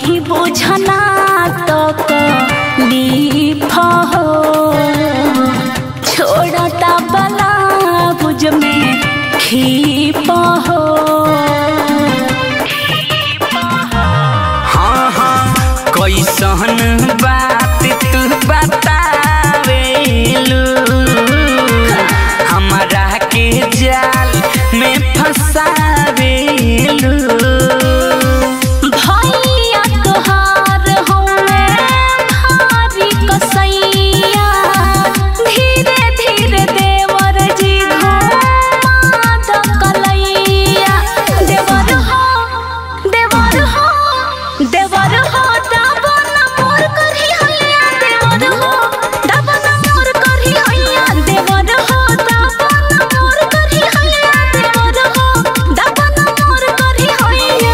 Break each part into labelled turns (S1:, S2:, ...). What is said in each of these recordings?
S1: नहीं बुझना तो लीफ हो छोड़ता बला बुझ में खीप हो
S2: हाँ हाँ कैसन बात तू बतावेलू हमारा के जाल में फंसावेलू
S1: भैया तोहार हौवे भारी कसैया धीरे धीरे देवर जी घुमा द कलैया देवर हो देवर हो देवर हो दाबन मोर करही हैया देवर हो दाबन मोर करही हैया देवर हो दाबन मोर करही हैया देवर हो दाबन मोर करही हैया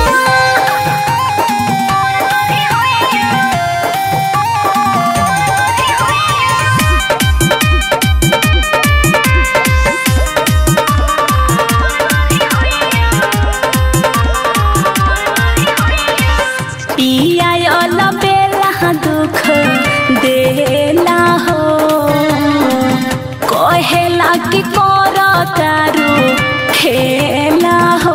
S1: पिया बेला दुख देला हो कहेला कि कर तारू खेला हो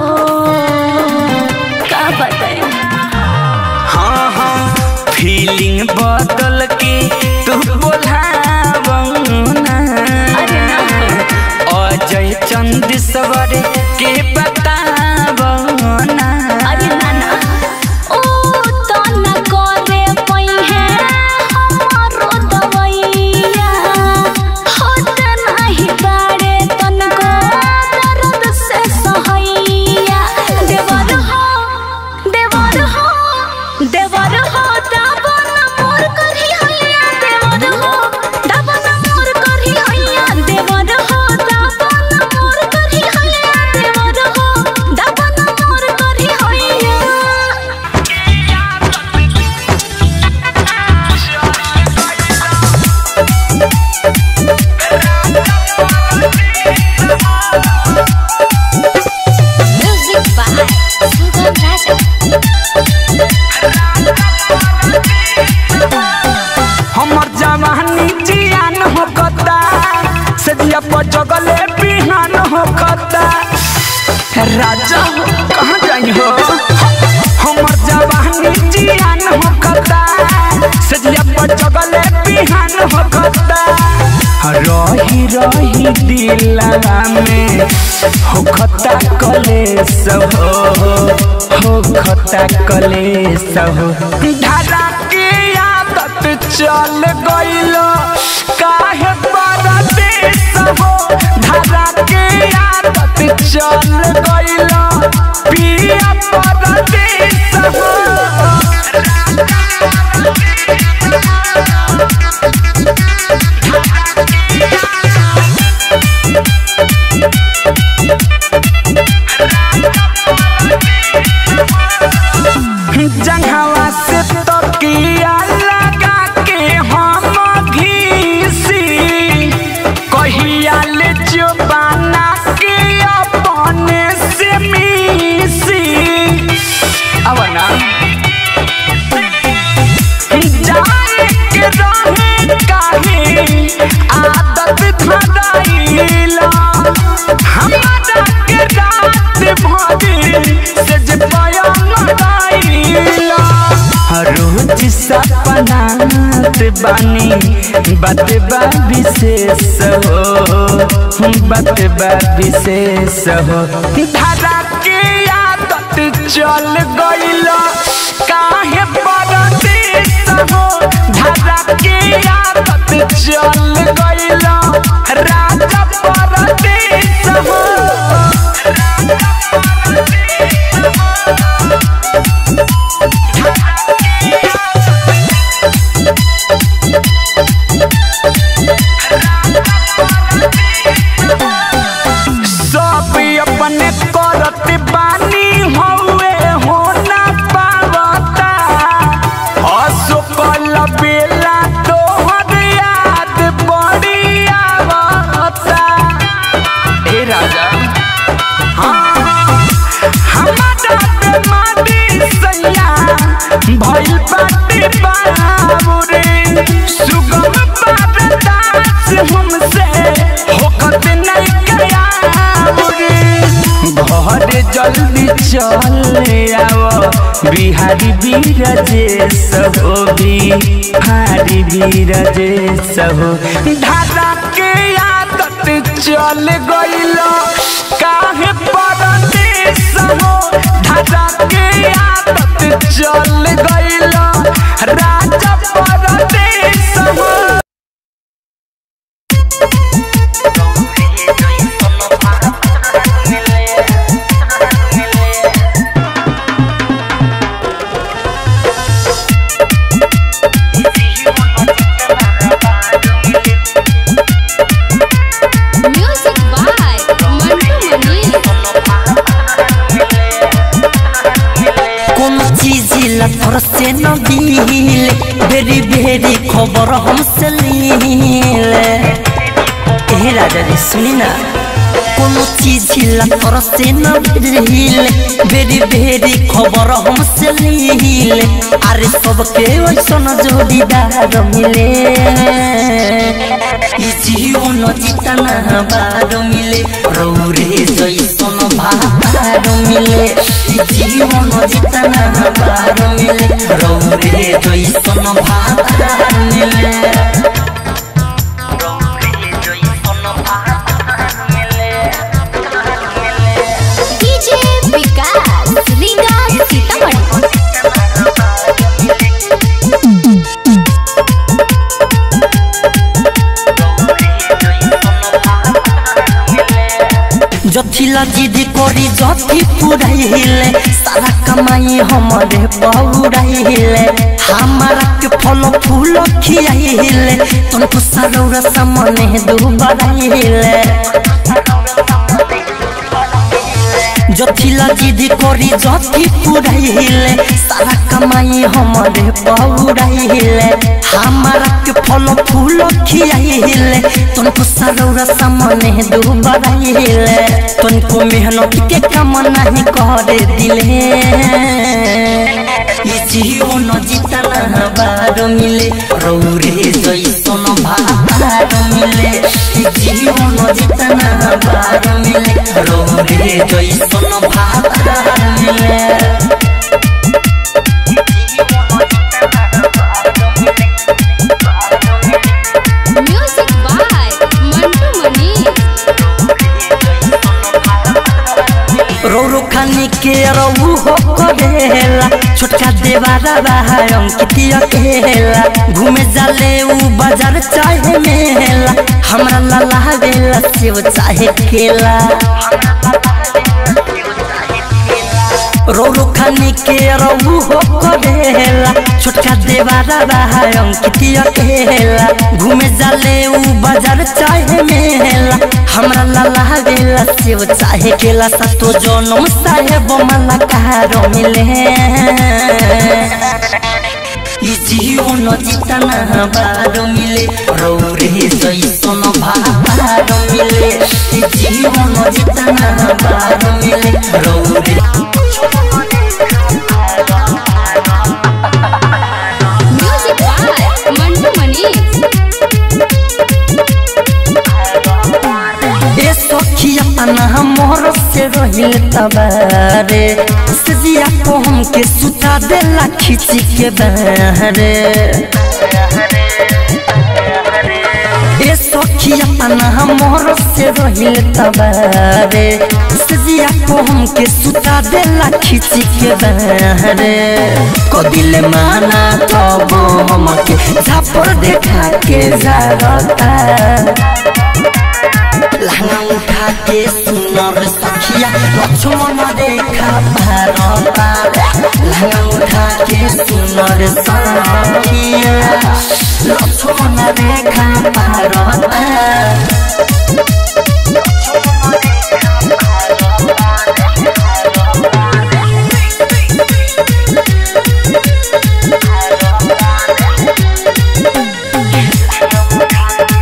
S1: का बताए
S2: हाँ हाँ फीलिंग बदल के तू बोलावना
S1: अरे ना।
S2: अजय चंद सवर के बतावना
S1: अरे नाना ओ तो न करे पइहे हमारो दवैया होत नाही बाड़े तनको दर्द से सहैया देवर हो देवर हो देवर हो दाबन मोर करही हैया देवर हो दाबन मोर करही हैया देवर हो दाबन मोर करही हैया देवर हो दाबन मोर करही हैया Music by Sugam Raja.
S2: हमर जवानी जियान हो कता सदिया पर जगले बिहान हो कता राजा हो कहाँ जाई हो हमर जवानी जियान हो कता सदिया पर जगले बिहान हो कता रही रही दिलवा में हो खता कलेस हो हो खता कलेस हो धारा के आदत चल गइल काहे परदेस हो धारा के आदत चल गइल पिया परदेस हो जंघवा से तकिया लगा के हम घीसी कहिया ले जो बना के अपने से मिसी अब ना जाए के रहे काहे आदत धराइला हमारा के रात भरी से जे बयान गाइला रोज सपनात बानी बात बा विशेष हो बात बा विशेष हो धारा के आदत चल गइल काहे परदेस हो धारा के आदत चल गइल राजा परदेस हो सब अपने करत बानी हौवे हो ना पावता भइल बाटे बाबुरे सुगम पारदास हमसे होकत नहीं गया बुरे घर जल्दी चले आओ बिहारी बीरजेश हो बिहारी बीरजेश हो ढाला के आदत चल गइल काहे परदेश हो ढाला के आदत चल गइल राजा परदेश हो
S1: म्यूजिक बाय मंटू मनी
S3: কোন চিজিলা ফরসে নবিলে বেরি বেরি খবর हमसे लीले ए राजा रे सुनी ना কোন চিজিলা ফরসে নবিলে বেরি বেরি খবর हमसे लीले আরে সবকে ওইসন জোড়িদার মিলে ই জীবন জিতানা বার মিলে রৌরে জৈসন ভার মিলে ই জীবন জিতানা বার মিলে রৌরে জৈসন ভার মিলে রৌরে জৈসন ভার মিলে
S1: डीजे विकास रीगा सीतामढ़ी
S3: जथिला जिद करी जथी पुराइले सारा कमाई हमरे पौराइले हमारा के फल फूल खियाइले तुमको सरौरा सामने दुबराइले जथिला जिद करी जथी पुराइले सारा कमाई हमरे पौराइले हमारा के फल फूल खियाइले तुमको सरौरा सामने दुबराइले तुमको मेहनत के काम नहीं करे दिले ये जीवन जितना बार मिले रौरे जैसन भार मिले ये जीवन जितना बार मिले रौरे जैसन भार मिले
S1: म्यूजिक बाय मंटू मनी
S3: रो रो खाने के रहू हो करेला छोटका देवारा बहा अंकितिया केला घूमे जाले ऊ बाजार चाहे मेला हमरा लाला बेला सेव चाहे केला रो रो खाने के रहू हो करेला छोटका देवारा बहा अंकितिया केला घूमे जाले ऊ बाजार चाहे मेला हमरा लाला बेला सेव चाहे केला सतो जनम साहेब मला कहारो मिले ई जीवन जितना बार मिले रौरे जैसन भार मिले ई जीवन जितना बार मिले रौरे
S1: म्यूजिक बाय मंटू मनी
S3: ए सखिया तना मोर से रहिल तबारे सजिया को हमके सुता देला खिची के बहरे ए सखिया तना मोर से रहिल तबारे सजिया को हमके सुता देला खिची के बहरे को दिल माना तब हमके झापर देखा के जागता लहंगा उठा के सुनर सखिया लक्ष्मण देखा भारता लहंगा उठा के सुनर सखिया लक्ष्मण देखा भारता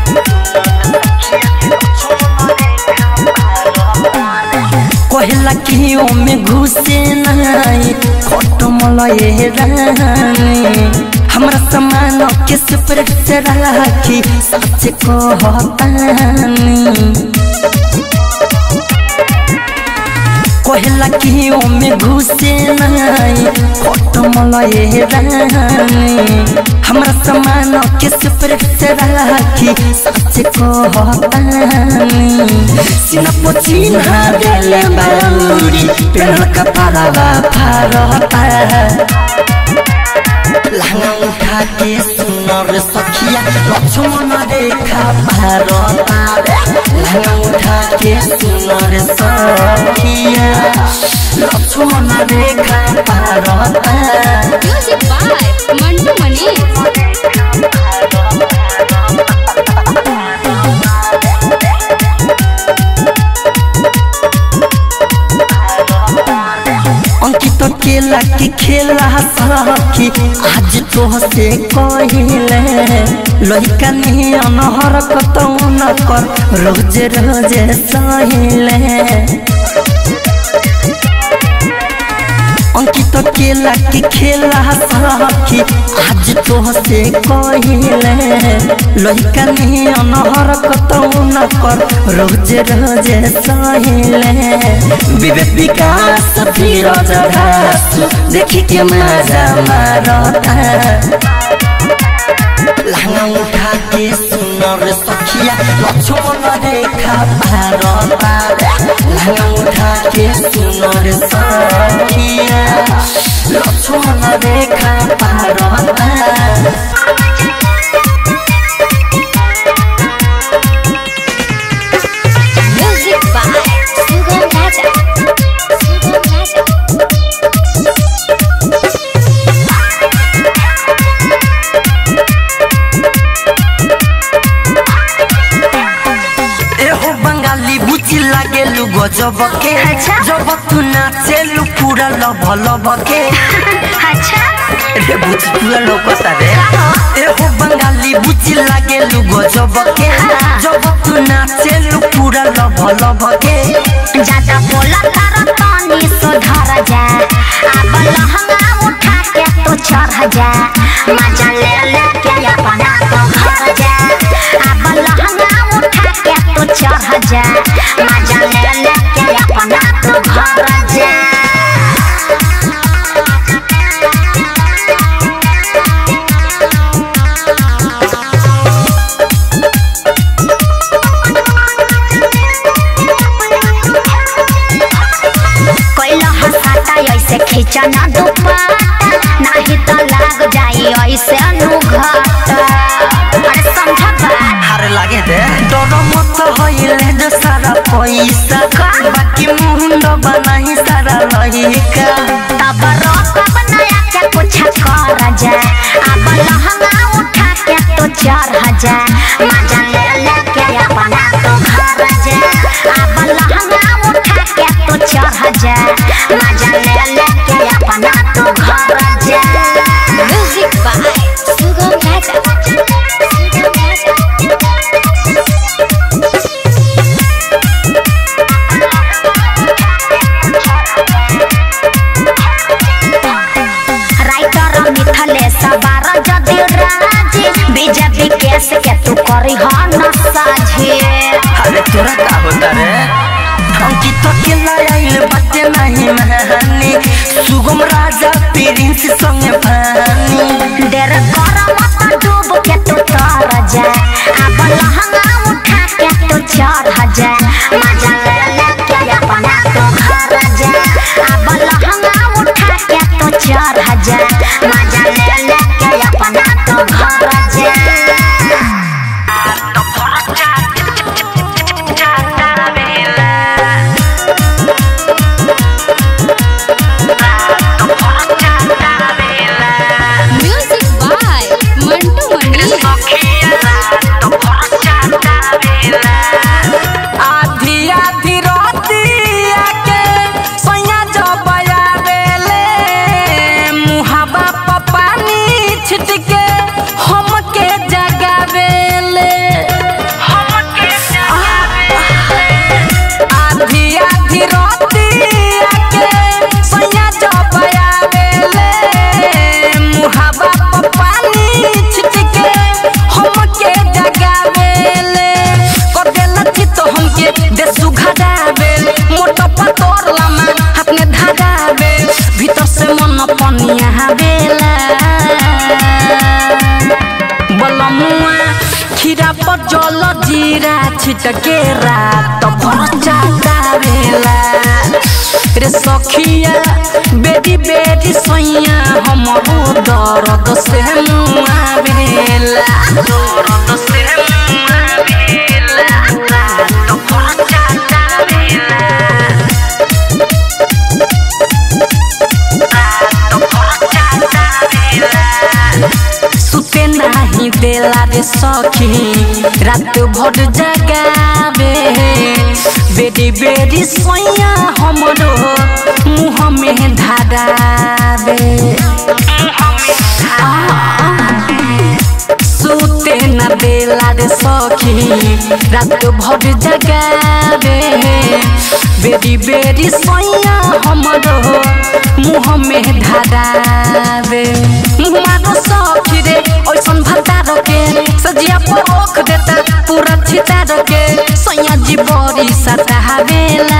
S3: कहला कि लकियों में घुसे नहीं खटमल ये रानी हमरा समान के स्प्रेड से राखी सच कहतानी कहला कियों में घुसे नहीं खटमल ये रानी हमरा समान के स्प्रेड से राखी सच कहतानी सिना पोचिन्हा देले बाउरी पेड़ का पारावा फारता लहंगा उठा के सुनर सखिया लक्ष्मण रेखा भारता लहंगा उठा के सुनर सखिया लक्ष्मण रेखा भारता
S1: म्यूजिक बाय मंटू मनी
S3: अंकित केला की खेला सखी आज तो से कहिले लइका नहीं अनहर कतौ न कर रोज रोज सहिले अंकित केला की खेला सखी आज तो से कहिले लइका नहीं अनहर कतौ न कर रोज रोज सहिले विवेक विकास फिरोज घास देखी के मजा मारता लहंगा उठा के सुनर सखिया लक्ष्मण रेखा भारता लहंगा उठा के सुनर सखिया लक्ष्मण रेखा भारता
S1: म्यूजिक बाय सुगम राजा सुगम राजा
S3: एहो बंगाली बुची लागेलु गजब के
S1: अच्छा।
S3: जब तू नाचेलु पूरा लब लब के
S1: अच्छा
S3: रे बुची पूरा लोकता रे एहो बंगाली बुची लागेलु गजब के जब तू नाचेलु पूरा लब लब के
S4: ज्यादा बोला तारा पानी सुधर जा अब लहंगा उठा के तू चढ़ जा मजा ले ले के अपना तो घर जा अब लहंगा उठा के तू चढ़ जा मजा ले ले के अपना तो घर जा कोइला हसाता ऐसे खींचना दुपट्टा नहीं तो लाग जाई ऐसे अनुघाटा अरे समझ बात
S3: हारे लागे दे डर मत होइले जो सारा पैसा बाकी मुंड बनाही सारा लहिका
S4: तब रोकब नया के कुछ कर जा अब लहंगा उठा के तो चढ़ जा मजा ले ले के अपना तो घर जा अब लहंगा उठा के तो चढ़ जा मजा ले ले के अपना तो घर जा
S1: music by Sugam Raja Sugam Raja
S4: writer मिथले सवार जदि राजी बीजेपी केस के तू करी हो न साझे
S3: अरे तोरा का होता रे अंकित के लाइल बाटे नहीं महानी सुगम राजा प्रिंस संग भानी
S4: देर कर मत डूब के तू तर जा अब लहंगा उठा के तू चढ़ जा मजा ले ले के अपना तो घर जा अब लहंगा उठा के तू चढ़ जा मजा ले ले के अपना तो घर जा
S1: म्यूजिक बाय मंटू मनी
S2: आधी आधी रातिया के सैया जब आवेले मुहाबा प पानी छिट के हमके जगावेले हमके जगावेले आधी आधी रातिया जीरा छिटके रात भर जागावेला रे सखिया बेरी बेरी सैया हमरो दर्द से मुआवेला दर्द से मुआवेला रात भर जागावेला सुते नाही देला रे सखी रात भर जगावे बेरी बेरी सोया हमरो मुँह में धारावे सुते न देला रे सखी रात भर जगावे बेरी बेरी सोया हमरो मुँह में धारावे मारो सखी रे ओइसन भत्ता रखे सजिया पर ओख देता पूरा छिता रखे सैया जी बड़ी सतावेला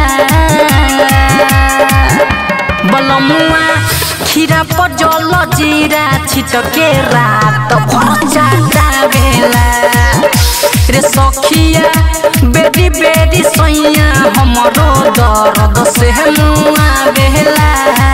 S2: बलमुआ खीरा पर जल जीरा छिटके रात भर जागावेला रे सखिया बेरी बेरी सैया हमरो दर्द से मुआवेला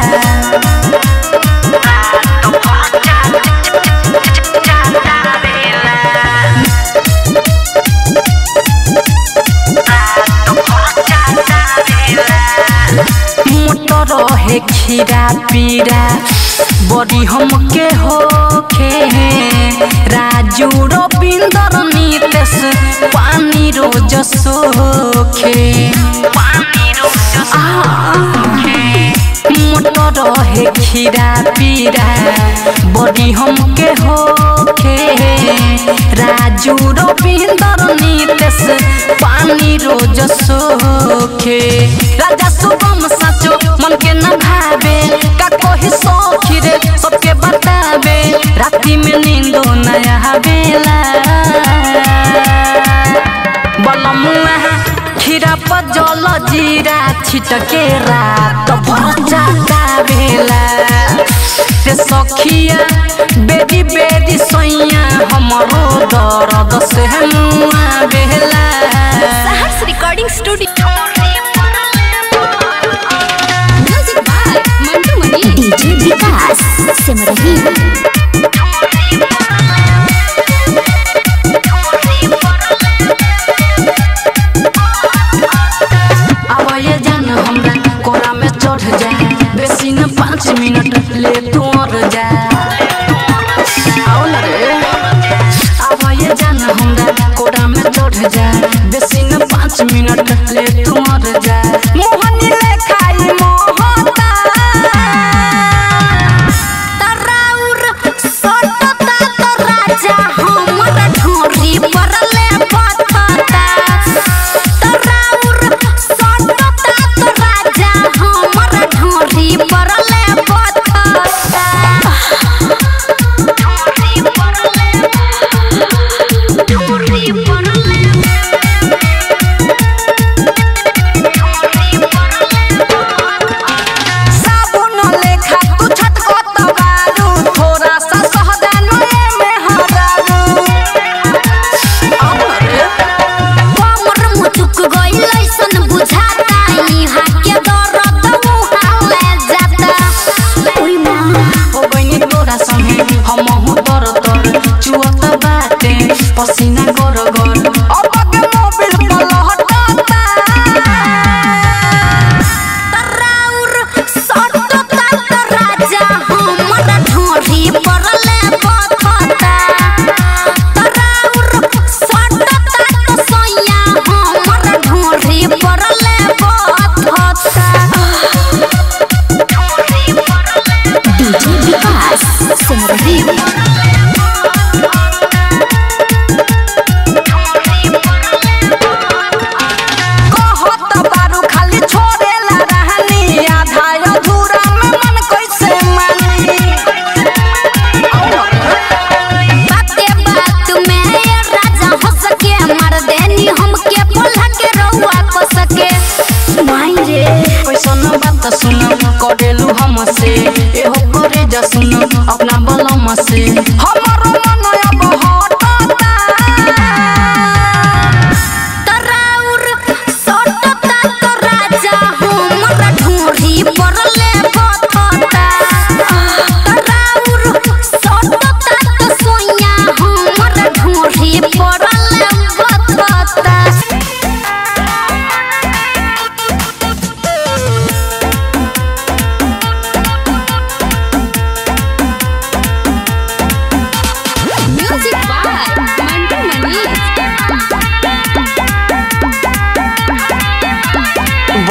S2: मोटर है खीरा पीरा बड़ी हमके होखे राजू रविंदर नीतेश पानी रोज सोखे मोटर है खीरा पीरा बड़ी हमके होखे राजू रविंदर नीतेश पानी रोज सोखे राजा शुभम साचो मन के न भावे का कोही सौखी रे सबके बतावे राती में नींदो नया आवेला बलमुआ खीरा पर जल जीरा छिटके रात भर जागावेला रे सखिया बेरी बेरी सैया हमरो दर्द से मुआवेला
S1: सहर्ष recording studio music by Mantu Mani
S4: DJ Vikas Simrahi
S2: अब ये जान हमरा कोरा में चढ़ जा बेसी न पाँच मिनट ले तू और जा आओ ना रे अब ये जान हमरा कोरा में चढ़ जा बेसी न पाँच मिनट ले तू और जा मोहनी ले खाई मोहता तराउर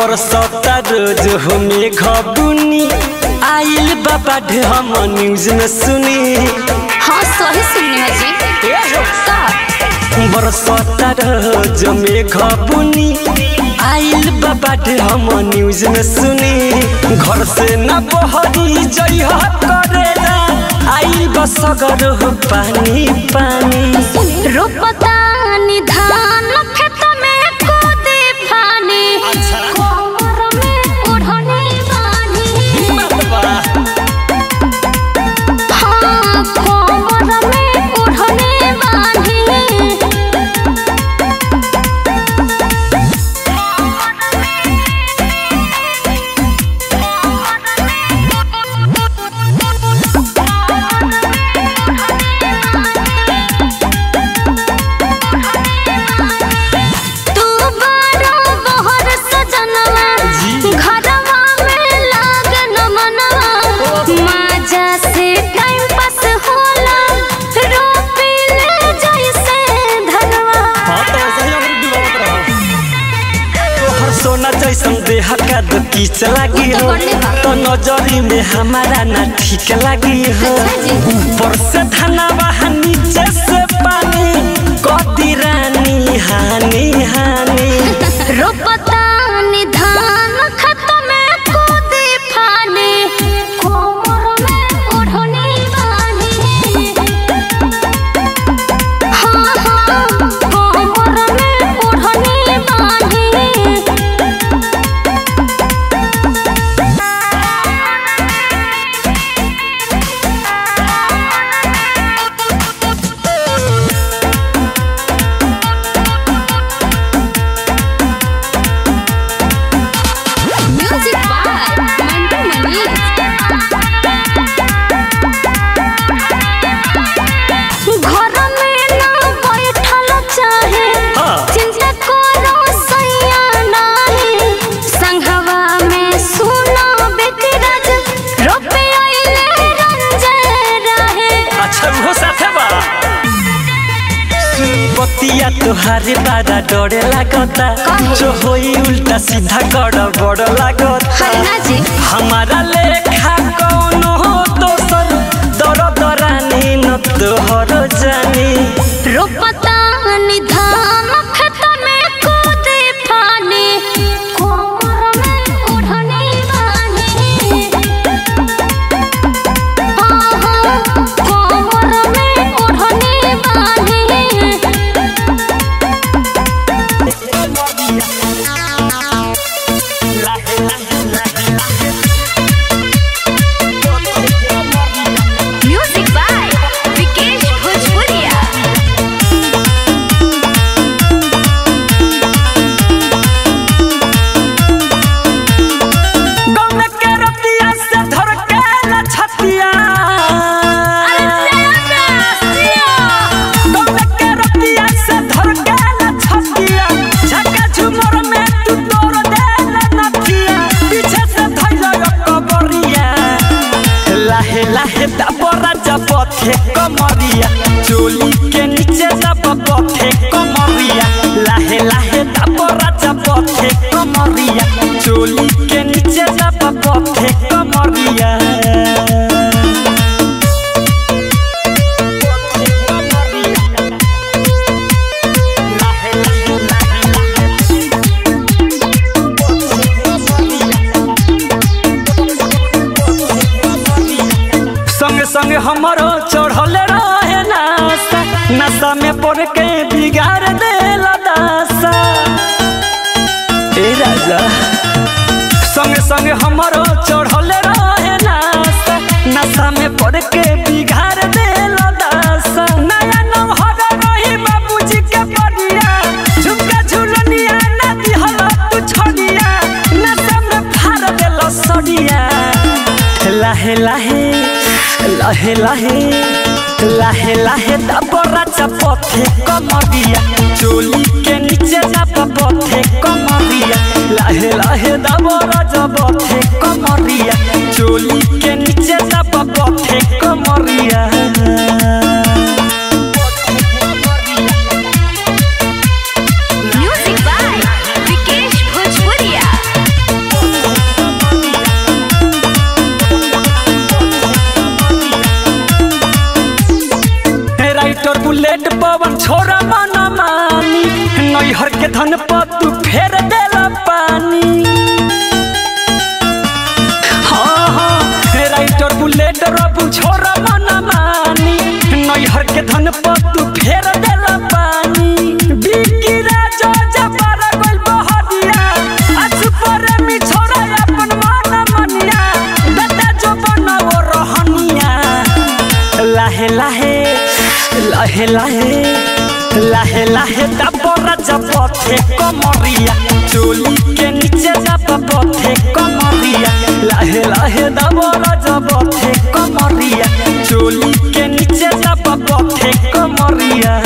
S3: बरसता रोज हो मेघ बुनी आइल बाबा हम न्यूज में सुनी
S1: हाँ सही सुनने हैं जी का
S3: बरसता रोज मेघ बुनी आइल बाबा हम न्यूज में सुनी घर से न बहरी जइह करेला आइल बसगर हो पानी पानी
S1: रोपता निधान खेत में कूदे फानी कोमर में ओढ़नी बानी हाँ कोमर में ओढ़नी बानी तू बारो बहर सजनवा घरवा में लागन मनवा माजा से टाइम पास होला रोपी ले जैसे धनवा
S3: तोहर सोना जैसन देह का दो किच लागी हो तो नजरी में हमारा ना ठीक लागी हो ऊपर से धनवा नीचे से पानी कदी रानी हानी हानी
S1: रोपता निधान खत में कूदे फानी कोमर में ओढ़नी बानी हाँ हाँ कोमर में ओढ़नी बानी म्यूजिक बाय मंटू मनी घर में ना बैठल चाहे
S3: हाँ।
S1: चिंता करो सैया नाही संघवा में सुनो बेटी राज रोपे आइले रंजन रहे
S3: अच्छा वो साथे बा बतिया तोहारे बारा डरे लागता जो होई उल्टा सीधा गड़ बड़ लागता
S1: हरना जी
S3: हमारा लेखा कौनो दोसर दर दरानी न तोहर जानी
S1: रोपता निधान खेत में कूदे फानी कोमर में ओढ़नी बानी हाँ हाँ कोमर में ओढ़नी बानी म्यूजिक बाय विकेश भोजपुरिया
S3: गौन के रतिया से धर के न छतिया गौन के रतिया से धर के न छतिया झका झुमर में तू तोड़ दे न नथिया पीछे से धइल कबरिया लाहे लाहे दबरा जबथे कमरिया चोली के नीचे दब बथे कमरिया लाहे लाहे दबरा जबथे कमरिया चोली के नीचे दब बथे कमरिया लाहे लाहे लाहे लाहे संगे संगे हमारो चढ़ल रहे नासा नशा में पड़ के बिगाड़ देला दासा ए राजा संगे संगे हमारो चढ़ल रहे नासा नशा में पड़ के बिगाड़ देला दासा नया नौहर रही बाबूजी के बढ़िया झुमका झुलनिया ना दिहला तू छोड़िया नशा में फाड़ देला सड़िया लाहे लाहे लाहे लाहे लाहे लाहे दबरा चपथे कमरिया चोली के नीचे दब पथे कमरिया लाहे लाहे दबरा जबथे कमरिया चोली के नीचे दब पथे कमरिया
S1: म्यूजिक बाय विकेश भोजपुरिया
S3: बुलेट पवन छोरा मन मानी नैहर के धन पर तू फेर देला पानी हाँ हाँ राइटर बुलेट रबू छोरा मन मानी नैहर के धन पर तू फेर देला पानी बिकी राजा जबर गइल बहरिया आज पर मी छोरा अपन मन मनिया दादा जो बनाओ रहनिया लाहे लाहे लाहे लाहे लाहे लाहे दबरा जपथे कमरिया चोली के नीचे जब पथे कमरिया लाहे लाहे दबरा जपथे कमरिया चोली के नीचे जब पथे कमरिया